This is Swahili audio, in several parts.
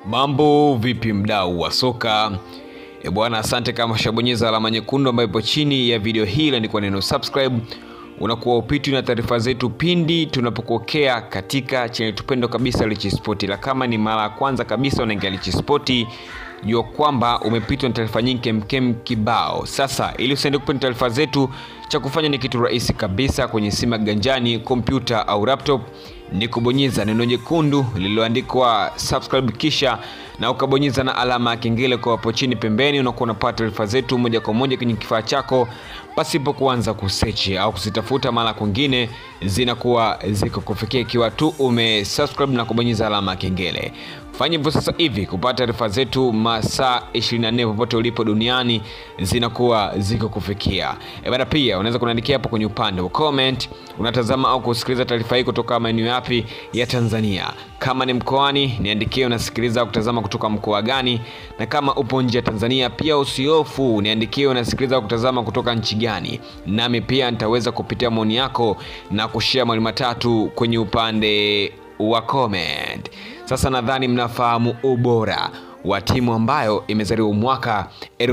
Mambo vipi, mdau wa soka? E bwana, asante kama ushabonyeza alama nyekundu ambayo ipo chini ya video hii iliandikwa neno subscribe, unakuwa upitwi na taarifa zetu pindi tunapokokea katika channel tupendo kabisa Rich Sport. La kama ni mara ya kwanza kabisa unaingia Rich Sport, jua kwamba umepitwa na taarifa nyingi kemkem kibao. Sasa ili usiende kupata taarifa zetu, cha kufanya ni kitu rahisi kabisa kwenye simu ya ganjani, kompyuta au laptop ni kubonyeza neno jekundu lililoandikwa subscribe, kisha na ukabonyeza na alama ya kengele kwa hapo chini pembeni. Unakuwa unapata taarifa zetu moja kwa moja kwenye kifaa chako pasipo kuanza kusechi au kuzitafuta mara kwingine, zinakuwa ziko kufikia ikiwa tu umesubscribe na kubonyeza alama ya kengele. Fanya hivyo sasa hivi kupata taarifa zetu masaa 24 popote ulipo duniani zinakuwa ziko kufikia. E bana, pia unaweza kuniandikia hapo kwenye upande wa comment, unatazama au kusikiliza taarifa hii kutoka maeneo yapi ya Tanzania. Kama ni mkoani, niandikie unasikiliza au kutazama kutoka mkoa gani, na kama upo nje ya Tanzania pia usiofu, niandikie unasikiliza au kutazama kutoka nchi gani, nami pia nitaweza kupitia maoni yako na kushare mawili matatu kwenye upande wa comment. Sasa nadhani mnafahamu ubora wa timu ambayo imezaliwa mwaka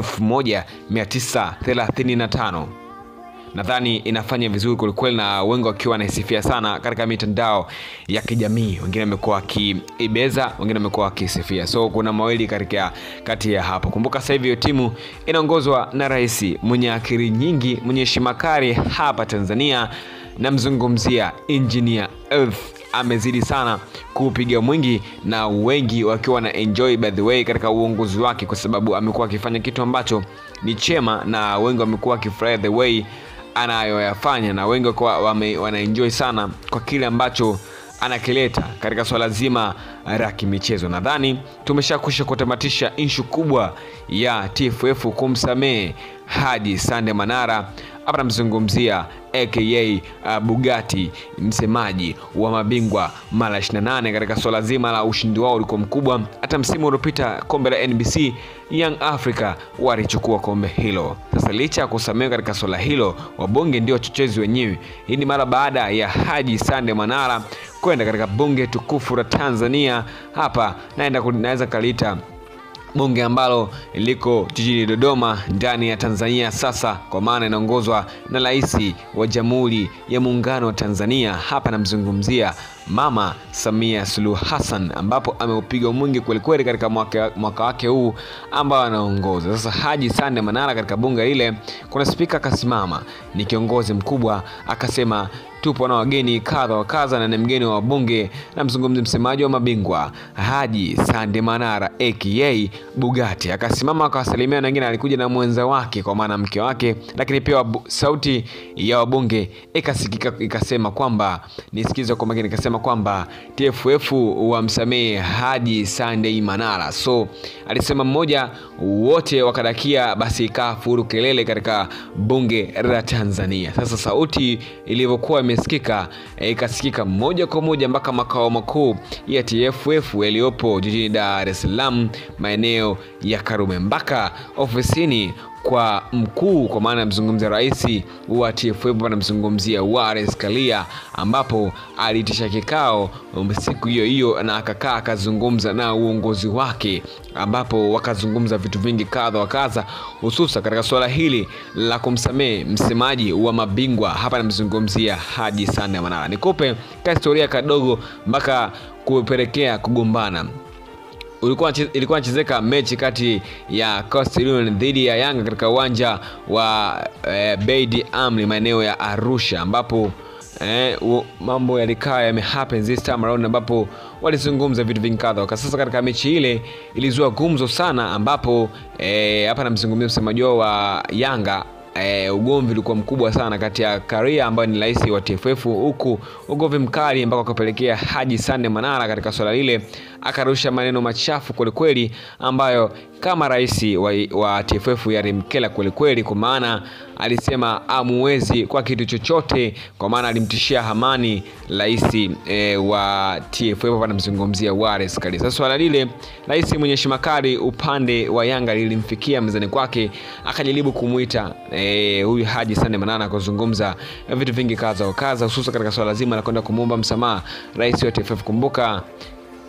1935 nadhani inafanya vizuri kwelikweli, na wengi wakiwa wanaisifia sana katika mitandao ya kijamii. Wengine wamekuwa wakiibeza, wengine wamekuwa wakisifia, so kuna mawili katika kati ya hapo. Kumbuka sasa hivi hiyo timu inaongozwa na rais mwenye akili nyingi, mwenye heshima kali hapa Tanzania. Namzungumzia Engineer Earth amezidi sana kuupiga mwingi na wengi wakiwa na enjoy by the way katika uongozi wake, kwa sababu amekuwa akifanya kitu ambacho ni chema na wengi wamekuwa wakifurahia the way anayoyafanya, na wengi wakiwa wanaenjoy sana kwa kile ambacho anakileta katika swala zima la kimichezo. Nadhani tumeshakwisha kutamatisha inshu kubwa ya TFF kumsamehe Haji Sande Manara. Hapa namzungumzia aka uh, Bugatti, msemaji wa mabingwa mara 28 katika swala zima la ushindi wao ulikuwa mkubwa. Hata msimu uliopita kombe la NBC Young Africa walichukua kombe hilo. Sasa licha ya kusamehewa katika swala hilo, wabunge ndio wachochezi wenyewe. Hii ni mara baada ya Haji Sande Manara kwenda katika bunge tukufu la Tanzania. Hapa naenda naweza kaliita bunge ambalo liko jijini Dodoma ndani ya Tanzania sasa, kwa maana inaongozwa na Rais wa Jamhuri ya Muungano wa Tanzania. Hapa namzungumzia Mama Samia Suluhu Hassan, ambapo ameupiga mwingi kwelikweli katika mwaka, mwaka wake huu ambao anaongoza sasa. Haji Sande Manara katika bunge lile, kuna spika akasimama, ni kiongozi mkubwa, akasema tupo na wageni kadha wa kadha, na ni mgeni wa bunge na mzungumzi, msemaji wa mabingwa Haji Sande Manara aka Bugatti akasimama akawasalimia, na wengine alikuja na mwenza wake, kwa maana mke wake, lakini pia wabu, sauti ya wabunge ikasikika ikasema kwamba nisikize kwa makini, ikasema kwamba TFF wamsamehe Haji Sande Manara. So alisema mmoja, wote wakadakia, basi ikaa furu kelele katika bunge la Tanzania. Sasa sauti ilivyokuwa imesikika ikasikika moja kwa moja mpaka makao makuu ya TFF yaliyopo jijini Dar es Salaam maeneo ya Karume mpaka ofisini kwa mkuu kwa maana mzungumzia rais wa TFF anamzungumzia Wallace Karia, ambapo aliitisha kikao siku hiyo hiyo na akakaa akazungumza na uongozi wake, ambapo wakazungumza vitu vingi kadha wa kadha, hususa katika suala hili la kumsamehe msemaji wa mabingwa. Hapa namzungumzia Haji Sande Manara. Nikupe ka historia kadogo mpaka kupelekea kugombana ulikuwa ilikuwa inachezeka mechi kati ya Coastal Union dhidi ya Yanga katika uwanja wa eh, Beid Amri maeneo ya Arusha ambapo eh, mambo yalikaa yamehappen this time around ambapo walizungumza vitu vingi kadha waka. Sasa katika mechi ile ilizua gumzo sana, ambapo hapa eh, namzungumzia msemaji wao wa Yanga E, ugomvi ulikuwa mkubwa sana kati ya Karia ambaye ni rais wa TFF, huku ugomvi mkali ambako akapelekea Haji Sande Manara katika swala lile akarusha maneno machafu kwelikweli, ambayo kama rais wa, wa TFF yalimkela kwelikweli, kwa maana alisema amuwezi kwa kitu chochote, kwa maana alimtishia Hamani rais e, wa TFF anamzungumzia Wallace Karia. Sasa swala lile rais mwenye heshima kali upande wa Yanga lilimfikia mezani kwake, akajaribu kumuita e, huyu Haji Sande Manara kuzungumza vitu vingi kadha wa kadha, hususan katika swala zima la kwenda kumwomba msamaha rais wa TFF. Kumbuka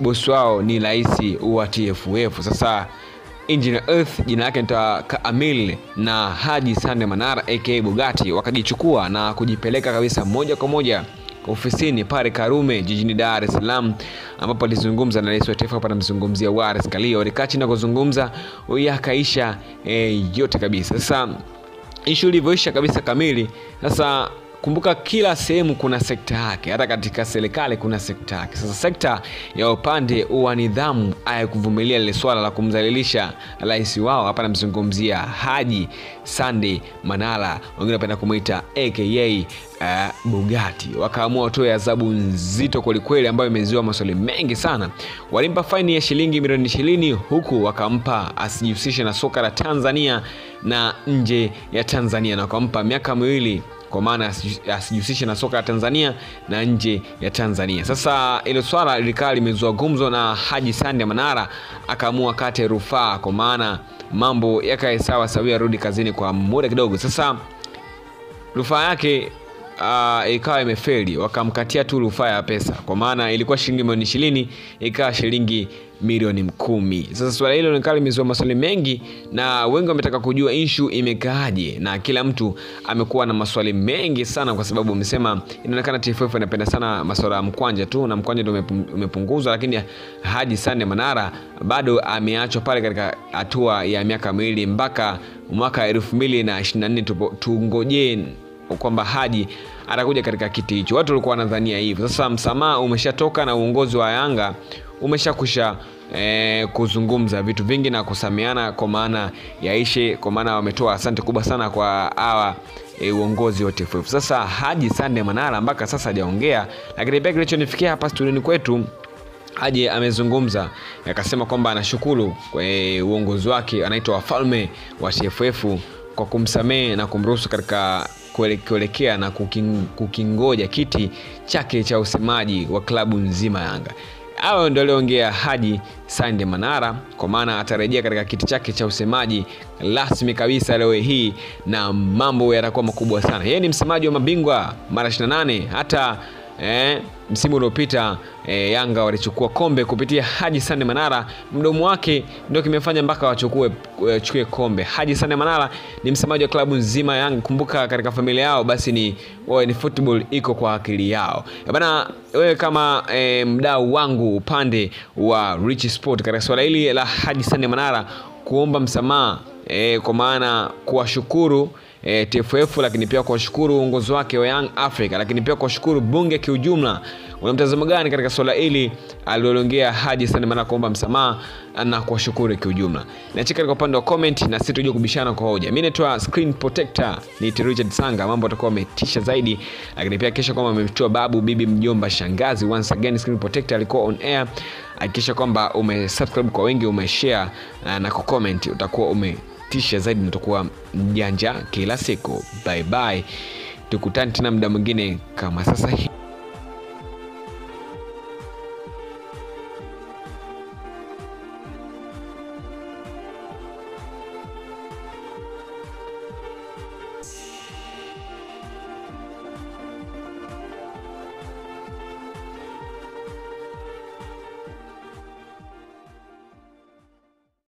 bosi wao ni rais wa TFF. Sasa Engineer Earth jina lake nita Kaamil na Haji Sande Manara aka Bugatti wakajichukua na kujipeleka kabisa moja kwa moja ofisini pale Karume jijini Dar es Salaam, ambapo alizungumza na rais wa taifa hapa, namzungumzia Wallace Karia. Walikaa chini na kuzungumza, yakaisha e, yote kabisa. Sasa ishu ilivyoisha kabisa kamili, sasa kumbuka kila sehemu kuna sekta yake, hata katika serikali kuna sekta yake. Sasa sekta ya upande wa nidhamu ayakuvumilia lile swala la kumdhalilisha rais wao, hapa namzungumzia Haji Sande Manara, wengine wanapenda kumwita aka uh, Bugatti. Wakaamua watoe adhabu nzito kwelikweli, ambayo imezua maswali mengi sana. Walimpa faini ya shilingi milioni ishirini huku wakampa asijihusishe na soka la Tanzania na nje ya Tanzania, na wakampa miaka miwili kwa maana asijihusishe na soka la Tanzania na nje ya Tanzania. Sasa ilo swala lilikaa limezua gumzo na Haji Sande Manara akaamua kate rufaa, kwa maana mambo yakae sawa sawia, rudi kazini kwa muda kidogo. Sasa rufaa yake uh, ikawa imefeli, wakamkatia tu rufaa ya pesa, kwa maana ilikuwa shilingi milioni ishirini ikawa shilingi milioni kumi. Sasa swala hilo likawa limezua maswali mengi na wengi wametaka kujua inshu imekaaje, na kila mtu amekuwa na maswali mengi sana, kwa sababu amesema inaonekana TFF inapenda sana maswala ya mkwanja tu, na mkwanja ndio umepunguzwa, lakini Haji Sande Manara bado ameachwa pale katika hatua ya miaka miwili mpaka mwaka elfu mbili na ishirini na nne tungojee kwamba Haji atakuja katika kiti hicho. Watu walikuwa wanadhania hivyo. Sasa msamaha umeshatoka na uongozi wa Yanga umeshakusha eh, kuzungumza vitu vingi na kusameana kwa maana yaishe, kwa maana wametoa asante kubwa sana kwa hawa e, uongozi wa TFF. Sasa Haji Sande Manara mpaka sasa hajaongea, lakini pia kilichonifikia hapa studioni kwetu Haji amezungumza akasema kwamba anashukuru kwa e, uongozi wake, anaitwa wafalme wa TFF kwa kumsamehe na kumruhusu katika kuelekea na kuking, kukingoja kiti chake cha usemaji wa klabu nzima Yanga. Hayo ndio aliongea Haji Sande Manara, kwa maana atarejea katika kiti chake cha usemaji rasmi kabisa leo hii na mambo yatakuwa makubwa sana. Yeye ni msemaji wa mabingwa mara 28 hata eh, msimu uliopita eh, Yanga walichukua kombe kupitia Haji Sande Manara. Mdomo wake ndio kimefanya mpaka wachukue wachukue kombe. Haji Sande Manara ni msemaji wa klabu nzima Yanga. Kumbuka katika familia yao basi ni wawe ni football iko kwa akili yao bana. Wewe kama eh, mdau wangu upande wa Rich Sport katika swala hili la Haji Sande Manara kuomba msamaha eh, kwa maana kuwashukuru E, TFF lakini pia kuwashukuru uongozi wake wa Young Africa, lakini pia kuwashukuru bunge kiujumla. Una mtazamo gani katika swala hili aliloongea Haji Sande Manara kuomba msamaha na kuwashukuru kiujumla? Niachie katika upande wa comment na sisi tujue kubishana kwa hoja. Mimi naitwa Screen Protector, ni Richard Sanga, mambo atakuwa ametisha zaidi, lakini pia kisha kwamba amemtoa babu, bibi, mjomba, shangazi. Once again Screen Protector alikuwa on air. Hakikisha kwamba umesubscribe kwa wengi, umeshare na kucomment, utakuwa ume tisha zaidi natakuwa mjanja kila siku. Bye bye, tukutane tena muda mwingine kama sasa hivi.